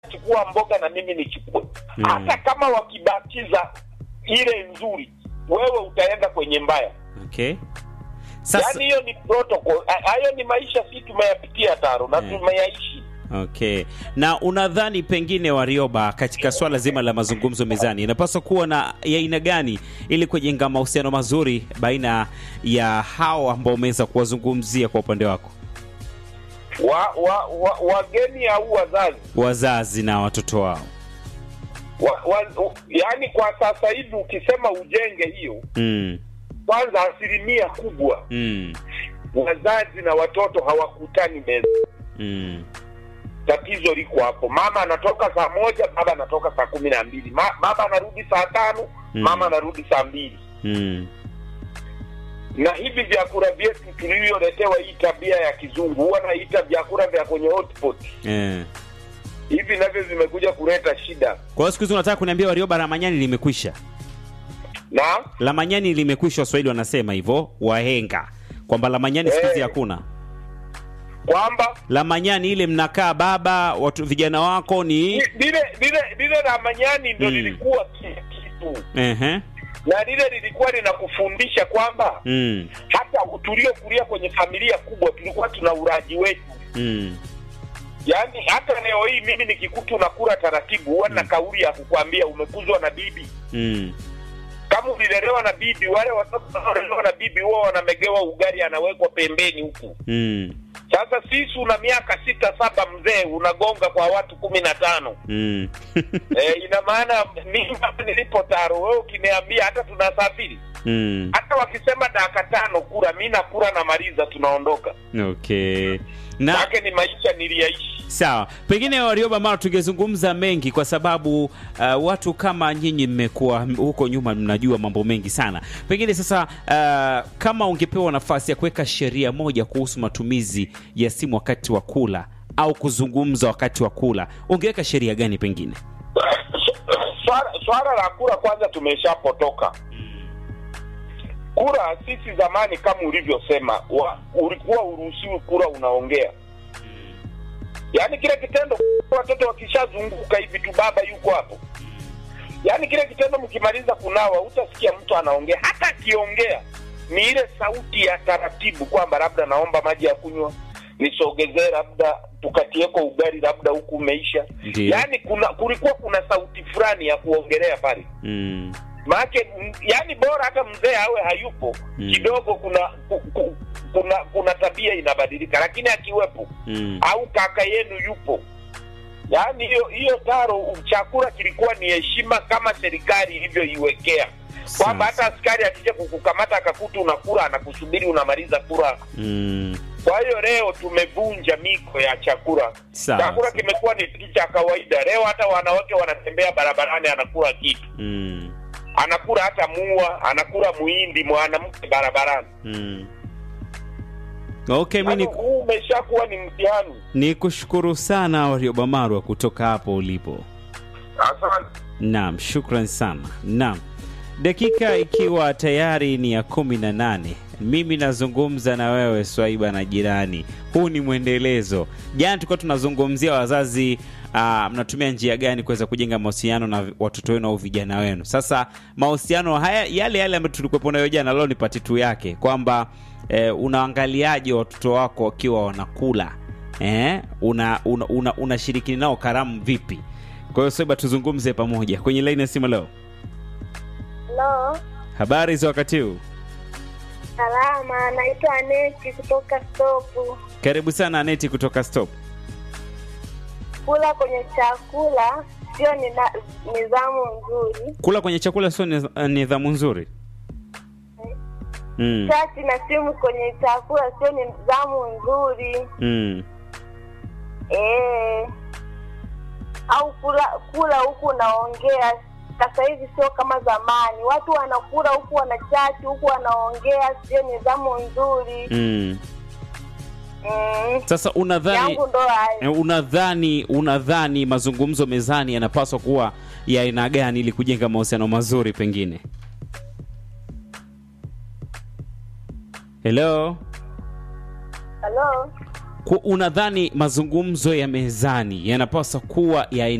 chukua mboga na mimi nichukue Mm. hata kama wakibatiza ile nzuri wewe utaenda kwenye mbaya okay sasa yaani hiyo ni protocol Ha- hayo ni maisha si tumeyapitia taro na Mm. tumeyaishi Okay. Na unadhani pengine Warioba, katika swala zima la mazungumzo mezani, inapaswa kuwa na ya aina gani ili kujenga mahusiano mazuri baina ya hao ambao umeweza kuwazungumzia kwa upande wako, wa, wa, wa, wageni au wazazi wazazi na watoto wao? wa, wa, u- yaani kwa sasa hivi ukisema ujenge hiyo Mm. kwanza asilimia kubwa Mm. wazazi na watoto hawakutani meza Mm. tatizo liko hapo mama anatoka saa moja baba anatoka saa kumi na mbili Ma, baba anarudi saa tano Mm. mama anarudi saa mbili Mm. na hivi vyakula vyetu tulivyoletewa hii tabia ya kizungu huwa naita vyakula vya kwenye hotpot Eh. hivi navyo vimekuja kuleta shida Kwa hiyo siku hizi unataka kuniambia Warioba, Ramanyani limekwisha? na Lamanyani limekwisha, Waswahili wanasema hivyo, wahenga kwamba Lamanyani siku hizi Eh. hakuna. kwamba Lamanyani ile mnakaa baba, watu vijana wako ni li- lile lile lile la manyani ndo Mm. lilikuwa ki- kitu ehe, na lile lilikuwa linakufundisha kwamba mm. hata tuliokulia kwenye familia kubwa tulikuwa tuna uraji wetu Mm. yaani hata leo hii mimi nikikuta unakula taratibu huwa na kauli ya kukwambia umekuzwa na bibi Mm. kama ulilelewa na bibi wale watoto wanaolelewa na bibi huwa wanamegewa ugali anawekwa pembeni huku Mm. sasa sisi una miaka sita saba mzee unagonga kwa watu kumi na tano Mm. e, ina maana mimi hapa nilipo taro wewe ukiniambia hata tunasafiri mm. hata wakisema dakika tano kura mi nakura namaliza tunaondoka Okay. Na make ni maisha niliyaishi sawa, pengine Warioba mara tungezungumza mengi kwa sababu uh, watu kama nyinyi mmekuwa huko nyuma, mnajua mambo mengi sana. Pengine sasa, uh, kama ungepewa nafasi ya kuweka sheria moja kuhusu matumizi ya simu wakati wa kula au kuzungumza wakati wa kula, ungeweka sheria gani pengine? swala, swala la kura kwanza tumeshapotoka kura sisi zamani kama ulivyosema wa, ulikuwa uruhusiwi kura unaongea yaani kile kitendo watoto wakishazunguka hivi tu baba yuko hapo yaani kile kitendo mkimaliza kunawa utasikia mtu anaongea hata akiongea ni ile sauti ya taratibu kwamba labda naomba maji ya kunywa nisogezee labda tukatieko ugali labda huku umeisha Ndiyo. yaani kuna kulikuwa kuna sauti fulani ya kuongelea pale Mm. maake yani bora hata mzee awe hayupo Mm. kidogo kuna ku, ku, kuna kuna tabia inabadilika lakini akiwepo Mm. au kaka yenu yupo yaani hiyo hiyo taro chakula kilikuwa ni heshima kama serikali ilivyoiwekea kwamba Sasa. hata askari akija kukukamata akakuta unakula anakusubiri unamaliza kula Mm. kwa hiyo leo tumevunja miko ya chakula Sawa. chakula kimekuwa ni kitu cha kawaida leo hata wanawake wanatembea barabarani anakula kitu Mm. anakula hata mua anakula muhindi mwanamke barabarani Mm. Okay, mi Yaani ni, huu umeshakuwa ni mtihani ni kushukuru sana Warioba Marwa kutoka hapo ulipo. asante Naam, shukran sana. Naam, dakika ikiwa tayari ni ya kumi na nane mimi nazungumza na wewe Swaiba na jirani. Huu ni mwendelezo. Jana tulikuwa tunazungumzia wazazi ah, mnatumia njia gani kuweza kujenga mahusiano na watoto wenu au vijana wenu. Sasa mahusiano haya yale yale ambayo tulikuwepo nayo jana, leo ni pati tu yake kwamba eh, unaangaliaje watoto wako wakiwa wanakula eh, una, una, una, unashiriki nao karamu vipi? Kwa hiyo Swaiba, tuzungumze pamoja kwenye laini ya simu leo. Halo, Habari za wakati huu? salama. Naitwa Aneti kutoka Stopu. Karibu sana Aneti kutoka Stop. Kula kwenye chakula sio nina- nidhamu nzuri. Kula kwenye chakula sio niz- nidhamu nzuri. Mm. Chati na simu kwenye chakula sio nidhamu nzuri. Mm. Eh, au kula kula huku unaongea. Sasa hivi sio kama zamani, watu wanakula huku wanachati huku wanaongea, sio nidhamu nzuri. Mm. Mm. Sasa unadhani yangu ndo hayo. eh, unadhani unadhani mazungumzo mezani yanapaswa kuwa ya aina gani ili kujenga mahusiano mazuri pengine? Hello? Halo. Ku- Unadhani mazungumzo ya mezani yanapaswa kuwa ya aina